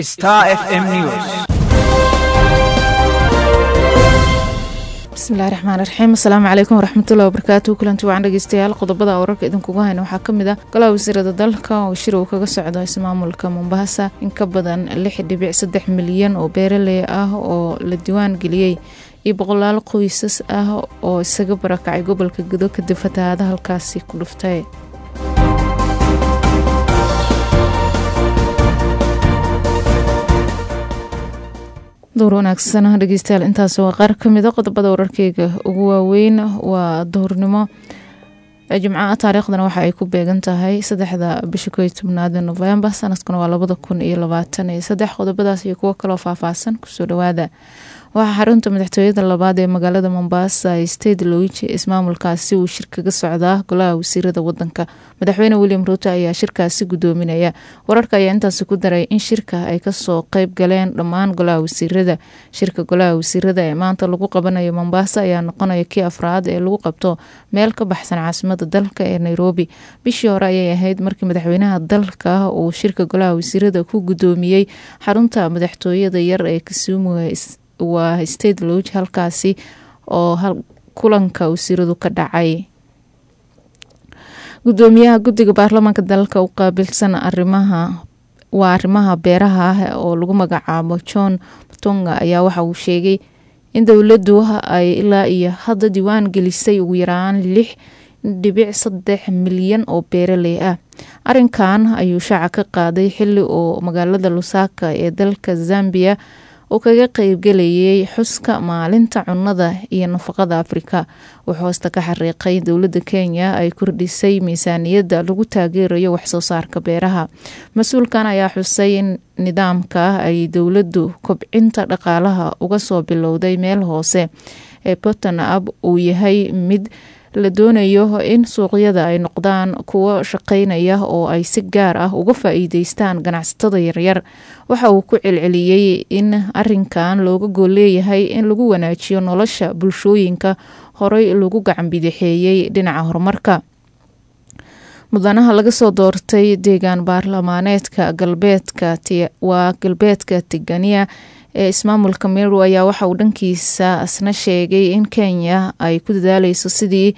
Star FM News. bismillahi raxmaan raxiim asalaamu calaykum waraxmatullahi wabarakaatu kulanti wacan dhegeystayaal qodobada wararka idinkuga hayna waxaa ka mid ah golaha wasiirada dalka oo shir uu kaga socdo ismaamulka mombasa in ka badan lix dhibic saddex milyan oo beeraley ah oo la diwaan geliyey iyo boqolaal qoysas ah oo isaga barakacay gobolka gudo kadib fatahaada halkaasi ku dhuftay door wanaagsan dhegeystayaal intaas waa qaar ka mida qodobada wararkeyga ugu waaweyn waa duhurnimo jimcaha taariikhdana waxa ay ku beegan tahay saddexda bisha ko iyo tobnaad novembar sanadkuna waa labada kun iyo labaatan iyo saddex qodobadaas iyo kuwo kaloo faahfaahsan kusoo dhawaada waxaa xarunta madaxtooyada labaad ee magaalada mombasa state loige ismaamulkaasi uu shir kaga socdaa golaha wasiirada wadanka madaxweyne william ruuto ayaa shirkaasi gudoominaya wararka ayaa intaasi ku daray in shirka ay kasoo qeyb galeen dhammaan golaha wasiirada shirka golaha wasiirada ee maanta lagu qabanayo mombasa ayaa noqonaya kii afraad ee lagu qabto meel ka baxsan caasimada dalka ee nairobi bishii hore ayay ahayd markii madaxweynaha dalka uu shirka golaha wasiirada ku gudoomiyey xarunta madaxtooyada yar ee kisumu waa state loge halkaasi oo kulanka wasiiradu ka dhacay gudoomiyaha guddiga baarlamaanka dalka u qaabilsan arimaha waa arrimaha beeraha ah oo lagu magacaabo john mutonga ayaa waxa uu sheegay in dowladdu ay ilaa iyo hadda diwaan gelisay ugu yaraan lix dhibic saddex milyan oo beeraley ah arinkan ayuu shaaca ka qaaday xili oo magaalada lusaka ee dalka zambia uu kaga qeybgelayay xuska maalinta cunnada iyo nafaqada afrika wuxuu hoosta ka xariiqay dowladda kenya ay kordhisay miisaaniyadda lagu taageerayo waxsoo saarka beeraha mas-uulkan ayaa xusay in nidaamka ay dowladdu kobcinta dhaqaalaha uga soo bilowday meel hoose ee bottonab uu yahay mid la doonayo in suuqyada ay noqdaan kuwo shaqaynaya oo ay si gaar ah uga faa-iideystaan ganacsatada yaryar waxa uu ku celceliyey in arinkan looga gool leeyahay in lagu wanaajiyo nolosha bulshooyinka horey lagu gacan bidixeeyey dhinaca horumarka mudanaha laga soo doortay deegaan baarlamaaneedka galbeedka waa galbeedka tigania ee ismaamulka meru ayaa waxa uu dhankiisa asna sheegay in kenya ay ku dadaaleyso sidii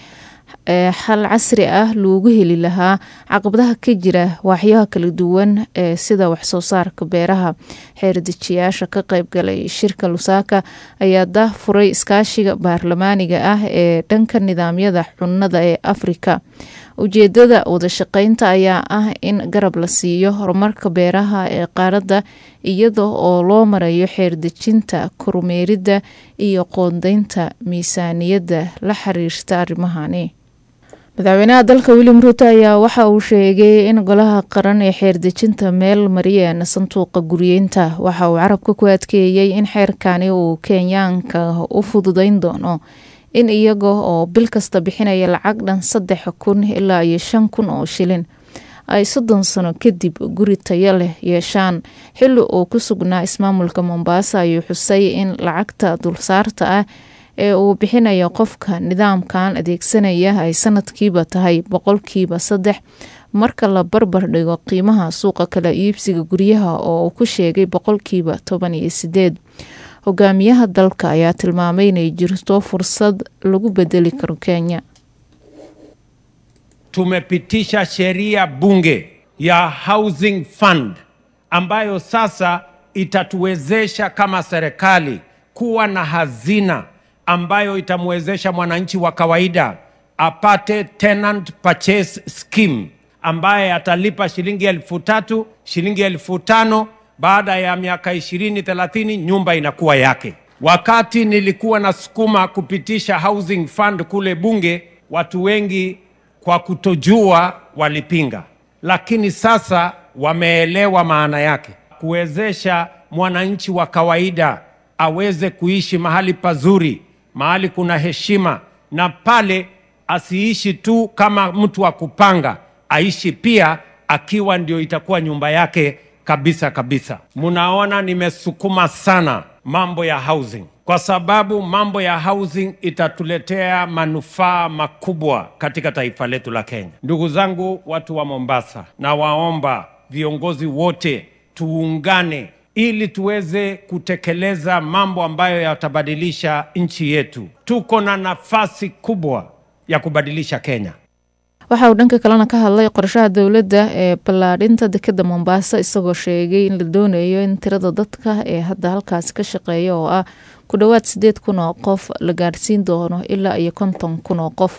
xal casri ah loogu heli lahaa caqabadaha ka jira waaxyaha kala duwan ee sida waxsoo saarka beeraha xeerdejiyaasha ka qeybgalay shirka lusaka ayaa dah furay iskaashiga baarlamaaniga ah ee dhanka nidaamyada cunnada ee afrika ujeedada wadashaqeynta ayaa ah in garab la siiyo horumarka beeraha ee qaaradda iyada oo loo marayo xeerdejinta kormeeridda iyo qoondeynta miisaaniyadda la xiriirta arrimahani madaxweynaha dalka william ruuto ayaa waxa uu sheegay in golaha qaran ee xeerdejinta meel mariyeen sanduuqa guryeynta waxa uu carabka ku adkeeyey in xeerkani uu kenyaanka u fududeyn doono in iyaga oo bil kasta bixinaya lacag dhan saddex kun ilaa iyo shan kun oo shilin ay soddon sano kadib guri tayo leh yeeshaan xilli uu ku sugnaa ismaamulka mombasa ayuu xusay in lacagta dulsaarta ah ee uu bixinayo qofka nidaamkan adeegsanaya ay sanadkiiba tahay boqolkiiba saddex marka la barbar dhigo qiimaha suuqa kala iibsiga guryaha oo uu ku sheegay boqolkiiba toban iyo sideed hogaamiyaha dalka ayaa tilmaamay inay jirto fursad lagu bedeli karo kenya tumepitisha sheria bunge ya housing fund ambayo sasa itatuwezesha kama serikali kuwa na hazina ambayo itamwezesha mwananchi wa kawaida apate tenant purchase scheme ambaye atalipa shilingi elfu tatu shilingi elfu tano baada ya miaka ishirini thelathini nyumba inakuwa yake. Wakati nilikuwa nasukuma kupitisha housing fund kule bunge, watu wengi kwa kutojua walipinga, lakini sasa wameelewa maana yake, kuwezesha mwananchi wa kawaida aweze kuishi mahali pazuri, mahali kuna heshima, na pale asiishi tu kama mtu wa kupanga, aishi pia akiwa ndio itakuwa nyumba yake kabisa kabisa. Mnaona nimesukuma sana mambo ya housing kwa sababu mambo ya housing itatuletea manufaa makubwa katika taifa letu la Kenya. Ndugu zangu, watu wa Mombasa, na waomba viongozi wote tuungane ili tuweze kutekeleza mambo ambayo yatabadilisha nchi yetu. Tuko na nafasi kubwa ya kubadilisha Kenya. waxa uu dhanka kalena ka hadlay qorshaha dowladda ee ballaadhinta dekeda mombasa isagoo sheegay in la doonayo in tirada dadka ee hadda halkaasi ka shaqeeya oo ah ku dhowaad sideed kun oo qof la gaadhsiin doono ilaa iyo konton kun oo qof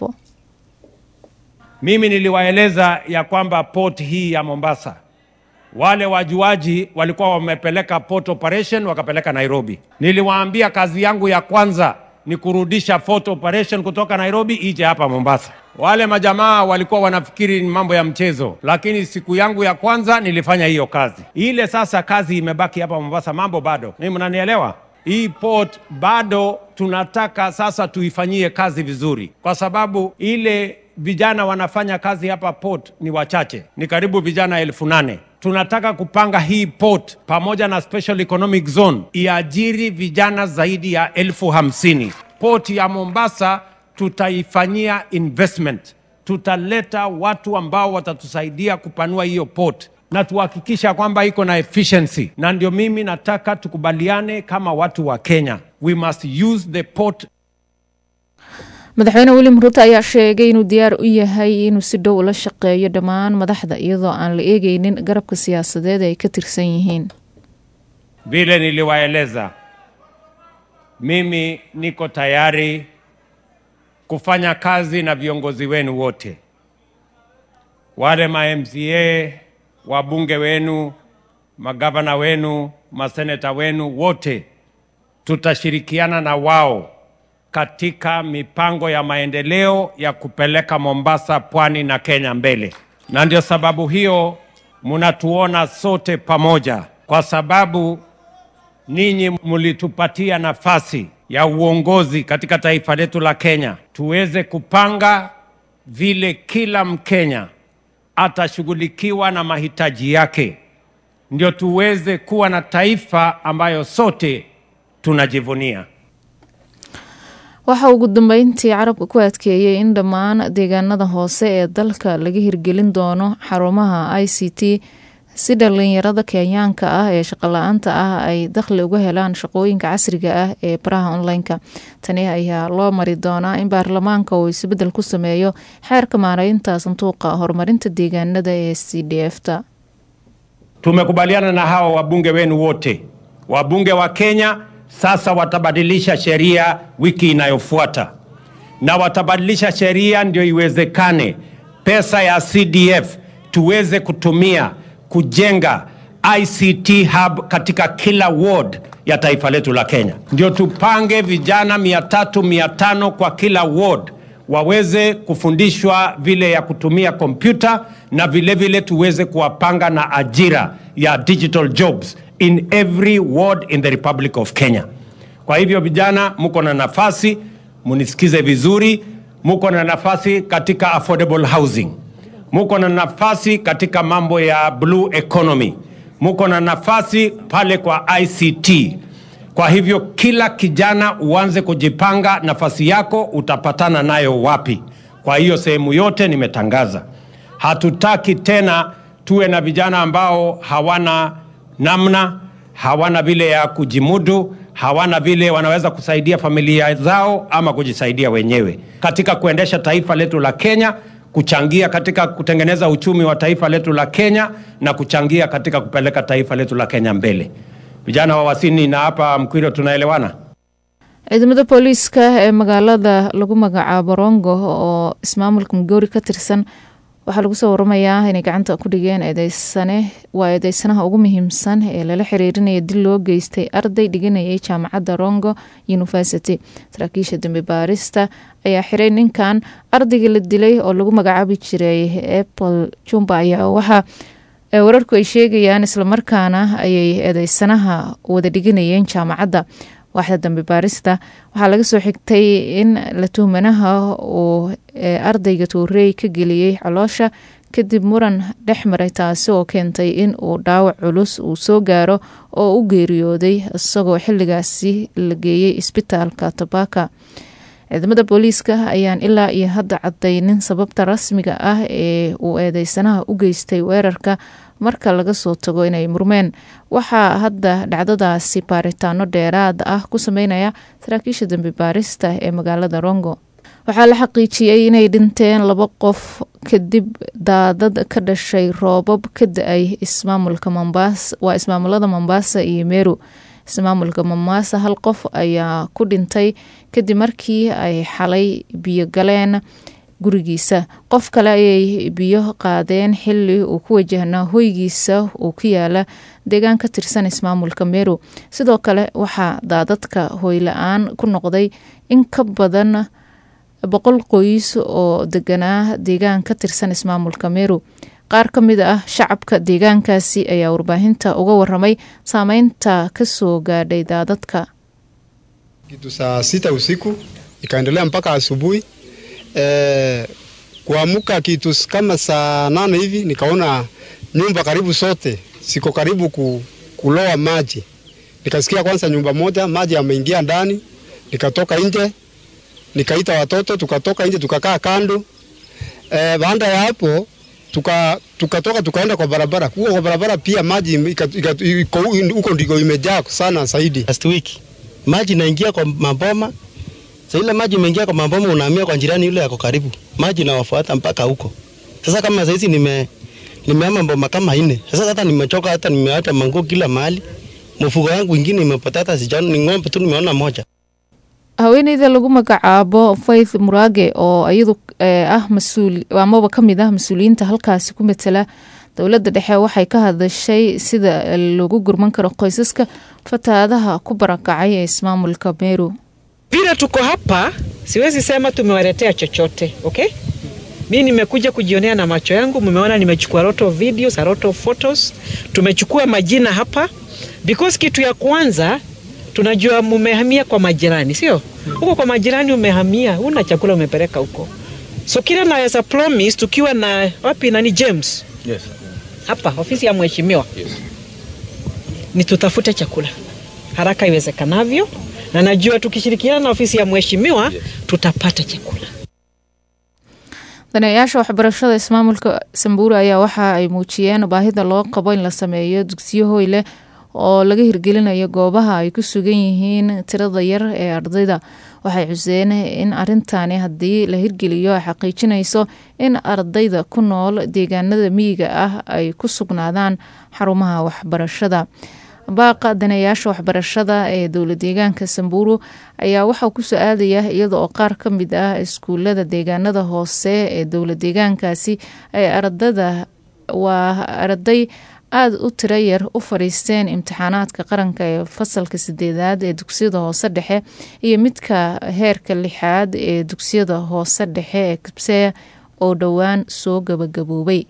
Mimi niliwaeleza ya kwamba port hii ya Mombasa, wale wajuaji walikuwa wamepeleka port operation wakapeleka Nairobi. Niliwaambia kazi yangu ya kwanza ni kurudisha port operation kutoka Nairobi ije hapa Mombasa. Wale majamaa walikuwa wanafikiri ni mambo ya mchezo, lakini siku yangu ya kwanza nilifanya hiyo kazi. Ile sasa kazi imebaki hapa Mombasa, mambo bado. Mimi mnanielewa? Hii port bado tunataka sasa tuifanyie kazi vizuri, kwa sababu ile vijana wanafanya kazi hapa port ni wachache, ni karibu vijana elfu nane. Tunataka kupanga hii port pamoja na special economic zone iajiri vijana zaidi ya elfu hamsini. Port ya Mombasa tutaifanyia investment, tutaleta watu ambao watatusaidia kupanua hiyo port na tuhakikisha kwamba iko na efficiency, na ndio mimi nataka tukubaliane kama watu wa Kenya, we must use the port madaxweyne william ruuto ayaa sheegay inuu diyaar u yahay inuu si dhow ula shaqeeyo dhammaan madaxda iyadoo aan la eegeynin garabka siyaasadeed ay ka tirsan yihiin vile niliwaeleza, mimi niko tayari kufanya kazi na viongozi wenu wote, wale ma MCA, wabunge wenu, magavana wenu, maseneta wenu, wote tutashirikiana na wao katika mipango ya maendeleo ya kupeleka Mombasa, pwani na Kenya mbele, na ndio sababu hiyo mnatuona sote pamoja, kwa sababu ninyi mlitupatia nafasi ya uongozi katika taifa letu la Kenya, tuweze kupanga vile kila Mkenya atashughulikiwa na mahitaji yake, ndio tuweze kuwa na taifa ambayo sote tunajivunia. waxa ugu dambeyntii carabka ku adkeeyey in dhammaan deegaanada hoose ee dalka laga hirgelin doono xarumaha i c t si dhalinyarada kenyaanka ah ee shaqola-aanta ah ay dakhli uga helaan shaqooyinka casriga ah ee baraha online-ka tani ayaa loo mari doonaa in baarlamaanka uu isbedel ku sameeyo xeerka maareynta sanduuqa horumarinta deegaanada ee c d f ta Tumekubaliana na hawa wabunge wenu wote, wabunge wa Kenya sasa watabadilisha sheria wiki inayofuata, na watabadilisha sheria ndio iwezekane pesa ya CDF tuweze kutumia kujenga ICT hub katika kila ward ya taifa letu la Kenya. Ndio tupange vijana mia tatu mia tano kwa kila ward waweze kufundishwa vile ya kutumia kompyuta na vile vile tuweze kuwapanga na ajira ya digital jobs in every ward in the Republic of Kenya. Kwa hivyo vijana, mko na nafasi, munisikize vizuri, muko na nafasi katika affordable housing, muko na nafasi katika mambo ya blue economy, muko na nafasi pale kwa ICT. Kwa hivyo kila kijana uanze kujipanga, nafasi yako utapatana nayo wapi. Kwa hiyo sehemu yote nimetangaza, hatutaki tena tuwe na vijana ambao hawana namna, hawana vile ya kujimudu, hawana vile wanaweza kusaidia familia zao ama kujisaidia wenyewe katika kuendesha taifa letu la Kenya, kuchangia katika kutengeneza uchumi wa taifa letu la Kenya na kuchangia katika kupeleka taifa letu la Kenya mbele. Vijana wa Wasini na hapa Mkwiro tunaelewana? ciidamada booliiska ee magaalada lagu magacaabo rongo oo ismaamulka mugowri ka tirsan waxaa lagu soo waramayaa inay gacanta ku dhigeen eedeysane waa eedeysanaha ugu muhiimsan ee lala xiriirinaya dil loo geystay arday dhiganayay jaamacadda rongo university saraakiisha dambe baarista ayaa xiray ninkan ardayga la dilay oo lagu magacaabi jiray apple jumba ayaa waxaa wararku ay sheegayaan islamarkaana ayay eedeysanaha wada dhiganayeen jaamacadda waaxda dambe baarista waxaa laga soo xigtay in la tuhmanaha uu ardayga tuurey ka geliyey caloosha kadib muran dhex maray taasi oo keentay in uu dhaawac culus uu soo gaaro oo u geeriyooday isagoo xilligaasi la geeyey isbitaalka tabaka ciidamada booliiska ayaan ilaa iyo hadda cadaynin sababta rasmiga ah ee uu eedeysanaha u geystay weerarka marka laga soo tago inay murmeen waxaa hadda dhacdadaasi baaritaano dheeraad ah ku sameynaya saraakiisha dambi baarista ee magaalada rongo waxaa la xaqiijiyey inay dhinteen laba qof kadib daadad ka dhashay roobab ka da-ay ismaamulka mombaasa waa ismaamulada mombaasa iyo meru ismaamulka mombaasa hal qof ayaa ku dhintay kadib markii ay xalay biyo galeen gurigiisa qof kale ayay biyo qaadeen xili uu ku wajahnaa hoygiisa uu ku yaala deegaan ka tirsan ismaamulka meru sidoo kale waxaa daadadka hoyla-aan ku noqday in ka badan boqol qoys oo deganaa deegaan ka tirsan ismaamulka meru qaar ka mid ah shacabka deegaankaasi ayaa warbaahinta uga waramay saameynta kasoo gaadhay daadadka kitu saa sita usiku ikaendelea mpaka asubuhi e, kuamuka kitu kama saa nane hivi nikaona nyumba karibu zote siko karibu ku, kuloa maji. Nikasikia kwanza nyumba moja maji yameingia ndani, nikatoka nje nikaita watoto tukatoka nje tukakaa kando. E, baada ya hapo tuka tukatoka tukaenda kwa barabara. Huko kwa barabara pia maji huko ndiko imejaa sana zaidi. Last week maji inaingia kwa maboma. Sasa ile maji imeingia kwa maboma, unahamia kwa jirani yule yako karibu, maji inawafuata mpaka huko. Sasa kama saizi nime nimehama mboma kama nne. Sasa hata nimechoka, hata nimeacha manguo kila mahali. Mfugo wangu ingine imepotea, hata sijaona, ni ng'ombe tu nimeona moja. haweeneyda lagu magacaabo faith murage oo iyadu ah masuul amaba kamid ah mas-uuliyiinta halkaasi ku matala dowladda dhexe waxay ka hadashay sida lagu gurman karo qoysaska fatahaadaha ku barakacay ee ismaamulka meru vile tuko hapa siwezi sema tumewaletea chochote okay mi nimekuja kujionea na macho yangu mmeona nimechukua lot of videos, a lot of photos tumechukua majina hapa because kitu ya kwanza tunajua mumehamia kwa majirani, sio huko kwa majirani umehamia, una chakula umepeleka huko, so kila naweza promise tukiwa na wapi nani James Yes. hapa ofisi ya mheshimiwa Yes. ni tutafute chakula haraka iwezekanavyo, na najua tukishirikiana na ofisi ya mheshimiwa Yes. tutapata chakula. daneeyaasha waxbarashada ismaamulka samburu ayaa waxa ay muujiyeen baahida loo qabo in la sameeyo dugsiyo hoy leh oo laga hirgelinayo goobaha ay ku sugan yihiin tirada yar ee ardayda waxay xuseen in arintani haddii la hirgeliyo ay xaqiijinayso in ardayda ku nool deegaanada miyiga ah ay ku sugnaadaan xarumaha waxbarashada baaqa daneeyaasha waxbarashada ee dowla deegaanka samburu ayaa waxaa kusoo aadaya iyada oo qaar ka mid ah iskuulada deegaanada hoose ee dowla deegaankaasi ay ardada waa arday aada u tiro yar u fadhiisteen imtixaanaadka qaranka ee fasalka sideedaad ee dugsiyada hoose dhexe iyo midka heerka lixaad ee dugsiyada hoose dhexe ee kibseya oo dhowaan soo gabagaboobay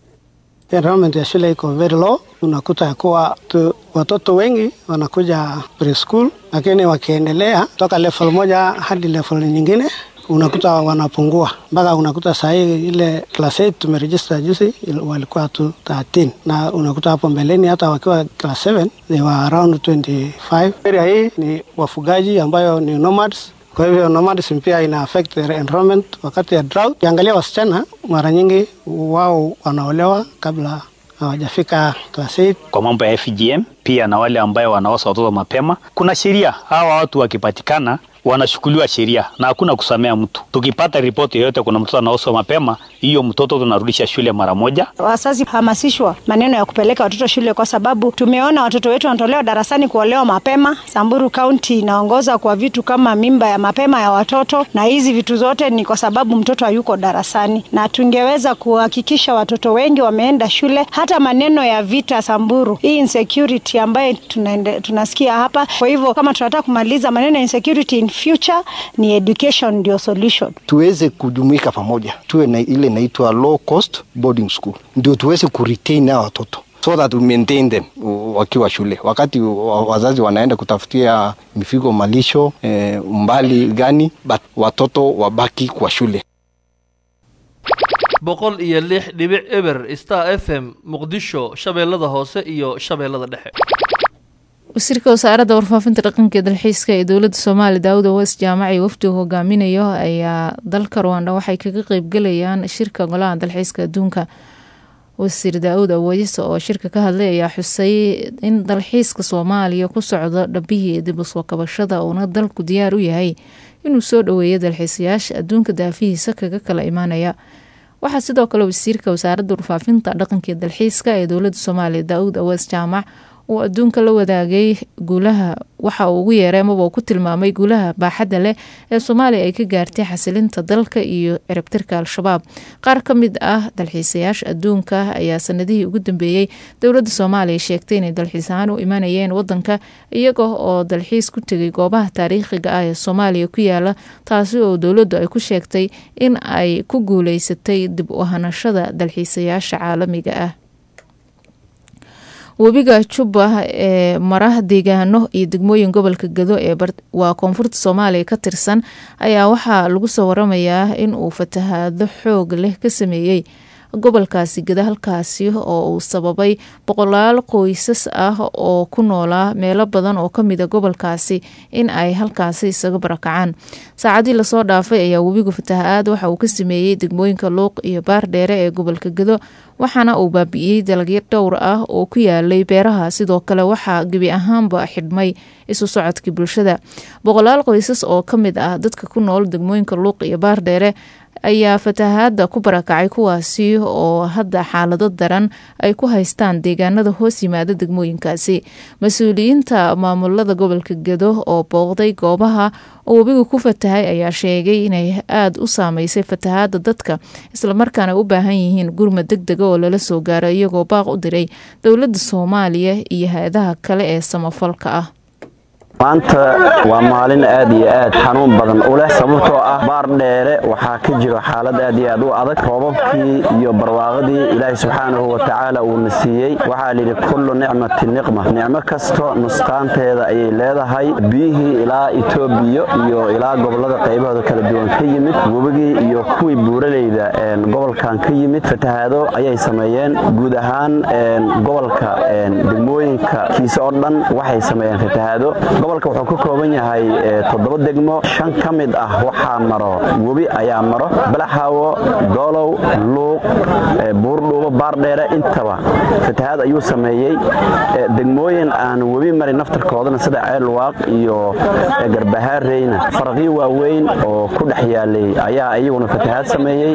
enrollment ya shule iko very low. Unakuta ya kuwa tu, watoto wengi wanakuja preschool, lakini wakiendelea toka level moja hadi level nyingine unakuta wanapungua mpaka unakuta sahii ile class 8 tumeregister juzi il- walikuwa tu 13 na unakuta hapo mbeleni hata wakiwa class 7 they were around 25. Area hii ni wafugaji ambayo ni nomads kwa hivyo nomadism pia ina affect their enrollment wakati ya drought. Ukiangalia wasichana mara nyingi wao wanaolewa kabla hawajafika class 8 kwa mambo ya FGM pia na wale ambayo wanaosa watoto mapema. Kuna sheria, hawa watu wakipatikana wanashukuliwa sheria na hakuna kusamea mtu. Tukipata ripoti yoyote kuna mtoto anaoswa mapema, hiyo mtoto tunarudisha shule mara moja. Wazazi hamasishwa maneno ya kupeleka watoto shule, kwa sababu tumeona watoto wetu wanatolewa darasani kuolewa mapema. Samburu County inaongoza kwa vitu kama mimba ya mapema ya watoto, na hizi vitu zote ni kwa sababu mtoto hayuko darasani, na tungeweza kuhakikisha watoto wengi wameenda shule. Hata maneno ya vita Samburu, hii insecurity ambayo tunaende, tunasikia hapa. Kwa hivyo kama tunataka kumaliza maneno ya insecurity in future, ni education ndio solution. tuweze kujumuika pamoja, tuwe na ile inaitwa low cost boarding school, ndio tuweze kuretain hao watoto so that we maintain them u- wakiwa shule, wakati wa- wazazi wanaenda kutafutia mifugo malisho eh, umbali gani, but watoto wabaki kwa shule. boqol iyo lix dhibic eber star f m muqdisho shabeellada hoose iyo shabeellada dhexe wasiirka wasaaradda warfaafinta dhaqanka dalxiiska ee dowladda soomaaliya daawud aweys jaamaci wafdigu hogaaminayo ayaa dalka ruwanda waxay kaga qeybgalayaan shirka golaha dalxiiska adduunka wasiir daawud aweys oo shirka ka hadlay ayaa xusay in dalxiiska soomaaliya ku socdo dhabihii dib usoo kabashada uuna dalku diyaar u yahay inuu soo dhoweeyo dalxiisayaasha adduunka daafihiisa kaga kala imaanaya waxaa sidoo kale wasiirka wasaaradda warfaafinta dhaqanka dalxiiska ee dowladda soomaaliya daawud aweys jaamac uu adduunka la wadaagay guulaha waxa uu ugu yeeray amaba uu ku tilmaamay guulaha baaxadda leh ee soomaaliya ay ka gaartay xasilinta dalka iyo ciribtirka al-shabaab qaar ka mid ah dalxiisayaasha adduunka ayaa sanadihii ugu dambeeyey dowladda soomaaliya sheegtay inay dalxiis ahaan u imanayeen wadanka iyaga oo dalxiis ku tegay goobaha taariikhiga ah ee soomaaliya ku yaala taasi oo dowladdu ay ku sheegtay in ay ku guuleysatay dib u ahanashada dalxiisayaasha caalamiga ah webiga jubba ee mara deegaano iyo degmooyin gobolka gado ee waa koonfurta soomaaliya ka tirsan ayaa waxaa lagu soo waramayaa in uu fatahaado xoog leh ka sameeyey gobolkaasi gada halkaasi oo uu sababay boqolaal qoysas ah oo ku noolaa meelo badan oo kamida gobolkaasi in ay halkaasi isaga barakacaan saacadii lasoo dhaafay ayaa webigu fataha-aad waxa uu ka sameeyey degmooyinka luuq iyo baardheere ee gobolka gado waxaana uu baabi'iyey dalagyo dhowr ah oo ku yaalay beeraha sidoo kale waxaa gebi ahaanba xidhmay isu socodkii bulshada boqolaal qoysas oo ka mid ah dadka ku nool degmooyinka luuq iyo baardheere ayaa fatahaada ku barakacay kuwaasi oo hadda xaalado daran ay ku haystaan deegaanada hoos yimaada degmooyinkaasi mas-uuliyiinta maamulada gobolka gado oo booqday goobaha oo webiga ku fatahay ayaa sheegay inay aada u saameysay fatahaada dadka islamarkaana u baahan yihiin gurma deg dega oo lala soo gaaro iyagoo baaq u diray dowladda soomaaliya iyo hay-adaha kale ee samafalka ah maanta waa maalin aad iyo aad xanuun badan u leh sababtoo ah baar dheere waxaa ka jiro xaalad aad iyo aad u adag roobabkii iyo barwaaqadii ilaahay subxaanahu wa tacaala uuna siiyey waxaa layidhi kullu nicmatin niqma nicmo kasto nusqaanteeda ayay leedahay biyihii ilaa etoobiya iyo ilaa gobollada qaybahooda kala duwan ka yimid webigii iyo kuwii buuraleyda gobolkan ka yimid fatahaado ayay sameeyeen guud ahaan gobolka degmooyinka kiise oo dhan waxay sameeyeen fatahaado gobolka wuxuu ka kooban yahay toddoba degmo shan ka mid ah waxaa maro webi ayaa maro balaxaawo doolow luuq buurdhuubo baardheere intaba fatahaad ayuu sameeyey degmooyin aan webi marin naftarkoodana sida ceelwaaq iyo garbahaareyna faraqyo waaweyn oo ku dhex yaalay ayaa iyaguna fatahaad sameeyey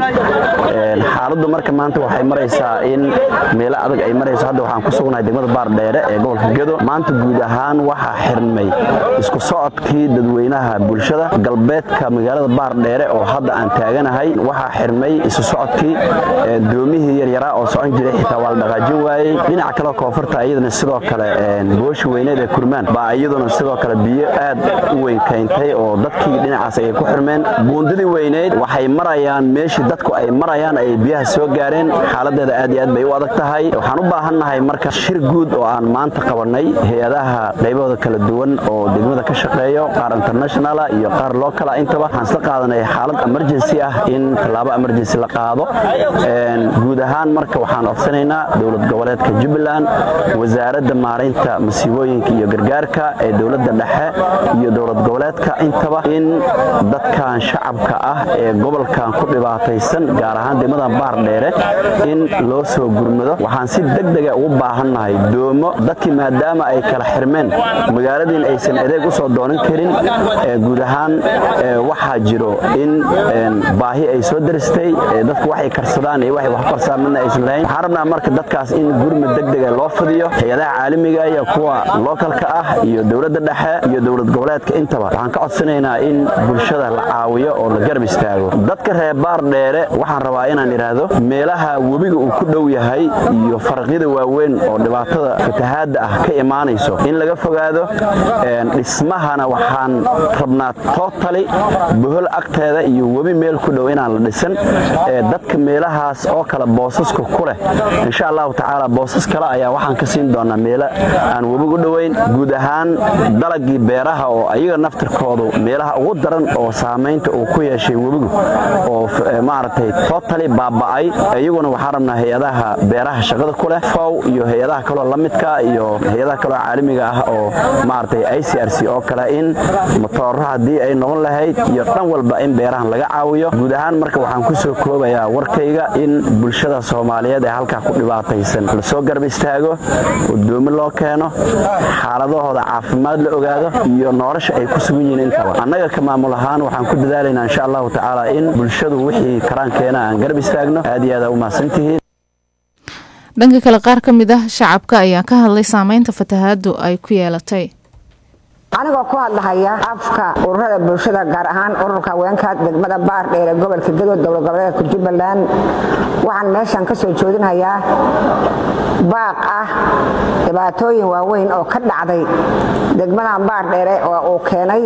xaaladdu marka maanta waxay maraysaa in meelo adag ay marayso hadda waxaan ku sugnahay degmada baardheere ee gobolka gedo maanta guud ahaan waxaa xirmay isku socodkii dadweynaha bulshada galbeedka magaalada baardheere oo hadda aan taaganahay waxaa xirmay isu socodkii doomihii yaryaraa oo socon jiray xitaa waa la dhaqaajin waayey dhinaca kale koonfurta iyadana sidoo kale booshi weyneed ee kurmaan baa iyaduna sidoo kale biyo aad u weyn kayntay oo dadkii dhinacaas ayay ku xirmeen buundadii weyneyd waxay marayaan meeshii dadku ay marayaan ayay biyaha soo gaareen xaaladeeda aad iyo aad bay u adag tahay waxaan u baahannahay marka shir guud oo aan maanta qabanay hay-adaha qaybahooda kala duwan oo degmada ka shaqeeyo qaar internationala iyo qaar lookala intaba waxaan isla qaadanay xaalad emergency ah in tallaabo emergency la qaado guud ahaan marka waxaan codsanaynaa dowlad goboleedka jubbaland wasaaradda maaraynta masiibooyinka iyo gargaarka ee dowladda dhexe iyo dowlad goboleedka intaba in dadkan shacabka ah ee gobolkan ku dhibaataysan gaar ahaan degmadan baar dheere in loo soo gurmado waxaan si degdega ugu baahannahay doomo dadkii maadaama ay kala xirmeen magaaladiin aysan adeeg usoo doonan karin guud ahaan waxaa jiro in baahi ay soo daristay dadku waxay karsadaan iyo waxay wax karsadaan midna aysan lahayn waxaan rabnaa marka dadkaas in gurmad degdega loo fidiyo hay-adaha caalamiga iyo kuwa lookalka ah iyo dowladda dhexe iyo dowlad goboleedka intaba waxaan ka codsanaynaa in bulshada la caawiyo oo la garab istaago dadka reer baar dheere waxaan rabaa inaan idhaahdo meelaha webiga uu ku dhow yahay iyo faraqyada waaweyn oo dhibaatada fatahaadda ah ka imaanayso in laga fogaado dhismahana waxaan rabnaa totali bohol agteeda iyo webi meel ku dhow inaan la dhisan dadka meelahaas oo kale boosaska ku leh insha allahu tacaala boosas kale ayaa waxaan ka siin doonaa meelo aan webigu dhoweyn guud ahaan dalagii beeraha oo ayaga naftirkoodu meelaha ugu daran oo saamaynta uu ku yeeshay webigu oo maaragtay totally baaba'ay iyaguna waxaan rabnaa hay-adaha beeraha shaqada ku leh fow iyo hay-adaha kaloo la midka iyo hay-adaha kaloo caalamiga ah oo maaragtay i c r c oo kale in matooro haddii ay noqon lahayd iyo dhan walba in beerahan laga caawiyo guud ahaan marka waxaan ku soo koobayaa warkayga in bulshada soomaaliyeed ee halkaa ku dhibaataysan lasoo garab istaago gudoomi loo keeno xaaladahooda caafimaad la ogaado iyo nolosha ay ku sugan yihiin intaba annaga ka maamul ahaan waxaan ku dadaalaynaa insha allahu tacaala in bulshadu wixii karaankeena aan garab istaagno aad iyo aad aa u mahadsantihiin dhanka kale qaar ka mid ah shacabka ayaa ka hadlay saameynta fatahaadu ay ku yeelatay anigoo ku hadlahaya afka ururada bulshada gaar ahaan ururka haweenka degmada baar dheere gobolka gadood dowlad goboleedka jubbaland waxaan meeshan ka soo joodinhayaa baaq ah dhibaatooyin waaweyn oo ka dhacday degmadan baar dheere oo uu keenay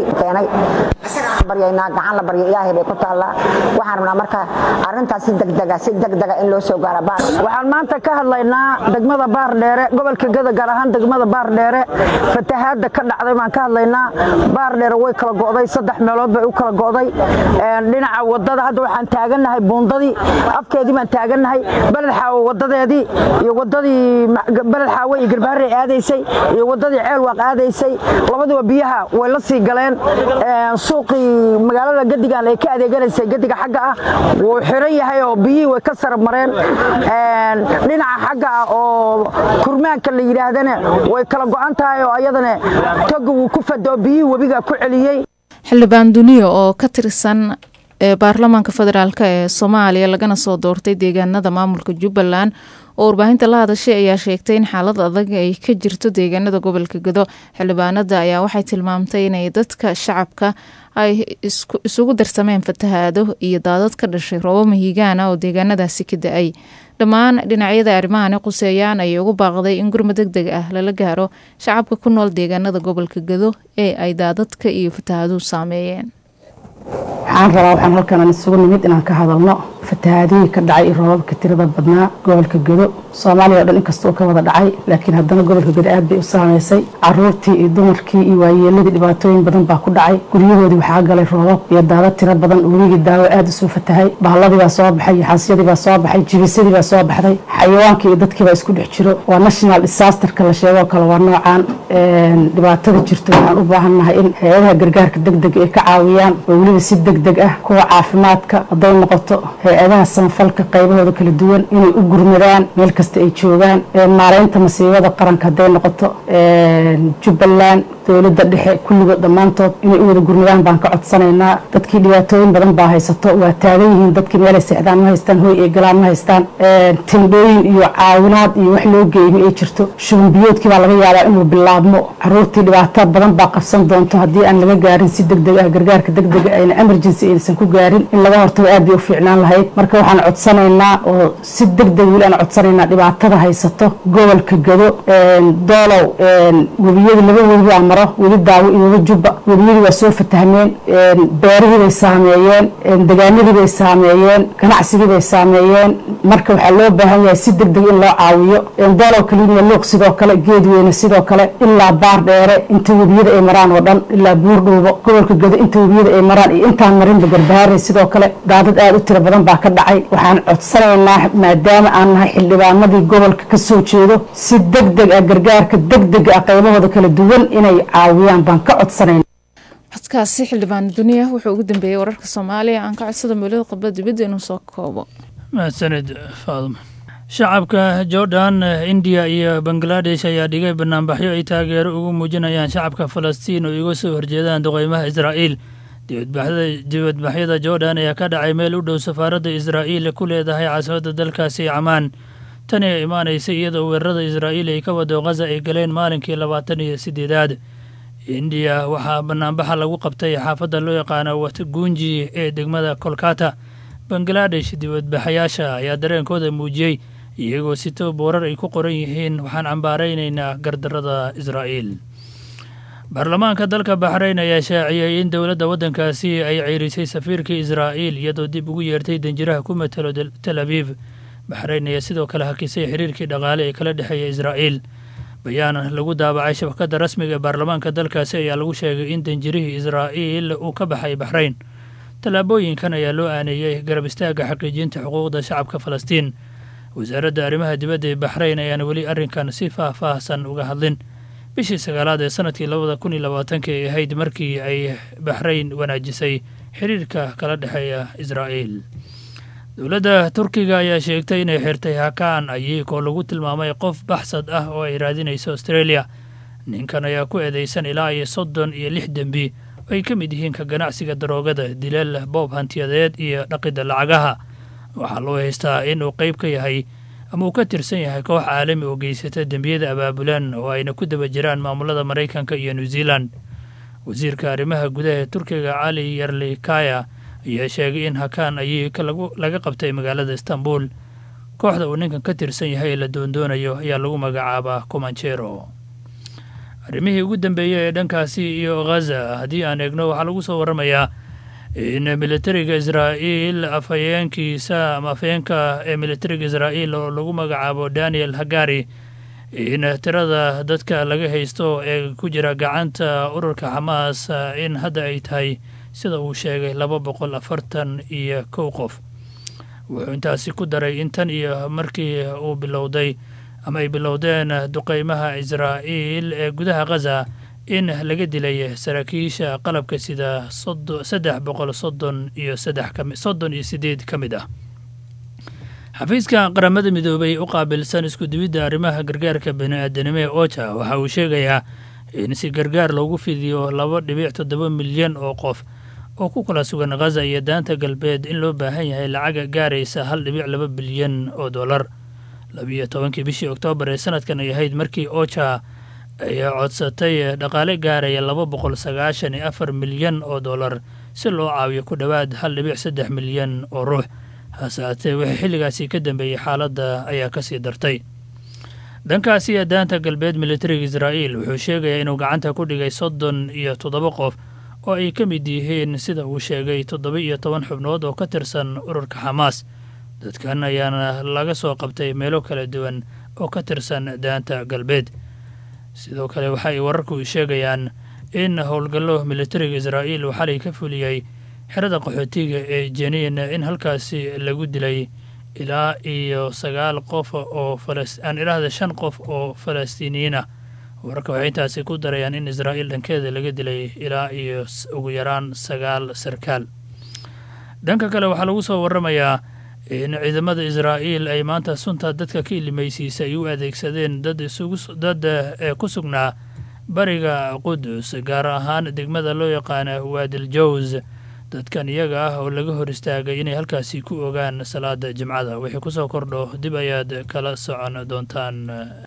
baryaynaa gacan la barya ilaahay bay ku taallaa waxaan rabnaa marka arrintaas si degdega si degdega in loo soo gaaro baar waxaan maanta ka hadlaynaa degmada baar dheere gobolka gada gaar ahaan degmada baar dheere fatahaadda ka dhacday baan ka hadlaynaa baar dheere way kala go'day saddex meelood bay u kala go'day dhinaca wadada hadda waxaan taagannahay buundadii afkeedii baan taagannahay beled xaawo wadadeedii iyo wadadii beled xaawo iyo garbaharey aadaysay iyo wadadii ceelwaaq aadaysay labaduba biyaha way la sii galeen suuqii magaalada gadigan ay ka adeeganaysay gadiga xagga ah wuu xiran yahay oo biyihii way ka sarab mareen dhinaca xagga ah oo kurmaanka la yidhaahdana way kala go'an tahay oo ayadana toga wuu ku fadoo biyihii webiga ku celiyey xildhibaan duniya oo ka tirsan ee baarlamaanka federaalk ee soomaaliya lagana soo doortay deegaanada maamulka jubbaland oo warbaahinta la hadashay ayaa sheegtay in xaalad adag ay ka jirto deegaanada gobolka gado xildhibaanada ayaa waxay tilmaamtay inay dadka shacabka ay isugu darsameen fatahaado iyo daadad ka dhashay roobo mahiigaana oo deegaanadaasi ka da-ay dhammaan dhinacyada arrimahani quseeyaan ayay ugu baaqday in gurma deg deg ah lala gaaro shacabka ku nool deegaanada gobolka gado ee ay daadadka iyo fatahaaduhu saameeyeen waxaan rabaa waxaan halkan isugu nimid inaan ka hadalno fatahaadihii ka dhacay iyo roobabka tirada badnaa gobolka gado soomaaliya o dhan inkasta uu ka wada dhacay laakiin haddana gobolka gado aad bay u saameysay caruurtii iyo dumarkii iyo waayeeladii dhibaatooyin badan baa ku dhacay guryahoodii waxaa galay roobab iyo daadad tiro badan weligii daawo aad usoo fatahay bahladii baa soo baxay xaasyadii baa soo baxay jibisadii baa soo baxday xayawaankii iyo dadkii baa isku dhex jiro waa national disasterka la sheegoo kale waa noocan dhibaatada jirto waxaan u baahannahay in hay-adaha gargaarka deg deg ay ka caawiyaan oo weliba si deg deg ah kuwa caafimaadka hadday noqoto hay-adaha samafalka qaybahooda kala duwan inay u gurmadaan meel kasta ay joogaan maareynta masiibada qaranka hadday noqoto jubbaland dowladda dhexe kulligood dhammaantood inay u wada gurmadaan baan ka codsanaynaa dadkii dhibaatooyin badan baa haysato waa taagan yihiin dadkii meelay seexdaan ma haystaan hooy ay galaan ma haystaan tendhooyin iyo caawinaad iyo wax loo geeyma ay jirto shuban biyoodkii baa laga yaabaa inuu bilaabmo caruurtii dhibaato badan baa qabsan doonto haddii aan laga gaarin si deg deg ah gargaarka deg dega ayna emergency aysan ku gaarin in laga hortago aad bay u fiicnaan lahayd marka waxaan codsanaynaa oo si deg deg weli aan codsanaynaa dhibaatada haysato gobolka gado doolow webiyada laba webi baa maro weli daawo iyo weli jubba webiyadii waa soo fatahmeen beerihii bay saameeyeen degaanadii bay saameeyeen ganacsigii bay saameeyeen marka waxaa loo baahan yahay si deg deg in loo caawiyo doolow kaliiniya luuq sidoo kale geedweyne sidoo kale ilaa baar dheere inta webiyada ay maraan oo dhan ilaa buurdhuubo gobolka gado inta webiyada ay maraan iyo intaan marinba garbahaare sidoo kale daadad aad u tiro badan baa ka dhacay waxaan codsanaynaa maadaama aan nahay xildhibaanadii gobolka ka soo jeedo si deg deg ah gargaarka deg dega ah qaybahooda kala duwan inay caawiyaan baan ka codsanayna codkaasi xildhibaan duniya wuxuu ugu dambeeyey wararka soomaaliya aan ka codsada meelada qabla dibadda inuu soo koobo mahadsanid faaduma shacabka jordan indiya iyo bangaladesh ayaa dhigay banaanbaxyo ay taageero ugu muujinayaan shacabka falastiin oo iga soo horjeedaan duqeymaha israa'iil dibadbaxyada jordan ayaa ka dhacay meel u dhow safaaradda israa'iil ku leedahay caasimada dalkaasi camaan tani ay imaanaysa iyadoo weerarada israa'iil ay ka wado khaza ay galeen maalinkii labaatan iyo sideedaad indiya waxaa banaanbaxa lagu qabtay xaafadda loo yaqaano watgunji ee degmada kolkata bangaladesh dibadbaxayaasha ayaa dareenkooda muujiyey iyagoo sito boorar ay ku qoran yihiin waxaan cambaaraynaynaa gardarada israa'iil baarlamaanka dalka baxrayn ayaa shaaciyey in dowladda waddankaasi ay ceyrisay safiirkii israa'iil iyadoo dib ugu yeertay danjiraha ku matalo tel abiib baxrayn ayaa sidoo kale hakisay xiriirkii dhaqaale ee kala dhexeeya israa'iil bayaan lagu daabacay shabakadda rasmiga ee baarlamaanka dalkaasi ayaa lagu sheegay in danjirihii israa'iil uu ka baxay baxrayn tallaabooyinkan ayaa loo aaneeyey garab istaagga xaqiijinta xuquuqda shacabka falastiin wasaaradda arrimaha dibadda ee baxrayn ayaana weli arrinkan si faah-faahsan uga hadlin bishii sagaalaad ee sanadkii labada kun iyo labaatanka ay ahayd markii ay baxrayn wanaajisay xiriirka kala dhexeeya israa'iil dowladda turkiga ayaa sheegtay inay xirtay hakaan ayikoo lagu tilmaamay qof baxsad ah oo ay raadinayso australia ninkan ayaa ku eedeysan ilaa iyo soddon iyo lix dembi oo ay ka mid yihiin ka ganacsiga daroogada dileel boob hantiyadeed iyo dhaqidda lacagaha waxaa loo haystaa inuu qayb ka yahay ama uu ka tirsan yahay koox caalami oo geysata dembiyada abaabulan oo ayna ku daba jiraan maamulada maraykanka iyo new zealand wasiirka arrimaha gudaha ee turkiga cali yarlikaya ayaa sheegay in hakaan ayika laga qabtay magaalada istanbul kooxda uu ninkan ka tirsan yahay ee la doondoonayo ayaa lagu magacaabaa comanjero arrimihii ugu dambeeyey ee dhankaasi iyo ghaza haddii aan eegno waxaa lagu soo warramayaa in militariga israa'iil afhayeenkiisa ama afhayeenka ee militariga israa'iil oo lagu magacaabo daniel hagari in tirada dadka laga haysto ee ku jira gacanta ururka xamaas in hadda ay tahay sida uu sheegay laba boqol afartan iyo kow qof wuxuu intaasi ku daray in tan iyo markii uu bilowday ama ay bilowdeen duqeymaha israa'iil ee gudaha ghaza in laga dilay saraakiisha qalabka sida saddex boqol soddon iyo saddex soddon iyo sideed ka mid ah xafiiska qaramada midoobay u qaabilsan isku-dibidda arrimaha gargaarka bani-aadanimo ee oja waxa uu sheegayaa in si gargaar loogu fidiyo laba dhibic toddoba milyan oo qof oo ku kala sugan ghaza iyo daanta galbeed in loo baahan yahay lacaga gaaraysa hal dhibic laba bilyan oo dollar labiiyo tobankii bishii oktoobar ee sanadkan ay ahayd markii oja ay codsatay dhaqaale gaaraya laba boqol sagaashan iyo afar milyan oo dollar si loo caawiyo ku dhowaad hal dhibic saddex milyan oo ruux hase haatee wixii xilligaasi ka dambeeyey xaaladda ayaa kasii dartay dhankaasi daanta galbeed militariga israa'iil wuxuu sheegayaa inuu gacanta ku dhigay soddon iyo toddoba qof oo ay ka mid yihiin sida uu sheegay toddoba iyo toban xubnood oo ka tirsan ururka xamaas dadkan ayaana laga soo qabtay meelo kala duwan oo ka tirsan daanta galbeed sidoo kale waxa ay wararku sheegayaan in howlgallo militariga israa'iil uu xalay ka fuliyey xerada qaxootiga ee jeniin in halkaasi lagu dilay ilaa iyo sagaal qof oo aan idhaahda shan qof oo falastiiniyiin ah wararka waxay intaasi ku darayaan in israa'iil dhankeeda laga dilay ilaa iyo ugu yaraan sagaal sarkaal dhanka kale waxaa lagu soo warramayaa in ciidamada israa'iil ay maanta sunta dadka ka ilimaysiisa ay u adeegsadeen dad isugu dad ee ku sugnaa bariga qudus gaar ahaan degmada loo yaqaana waadil jows dadkan iyaga ah oo laga hor istaagay inay halkaasi ku ogaan salaada jimcada wixii kusoo kordho dib ayaad kala socon doontaan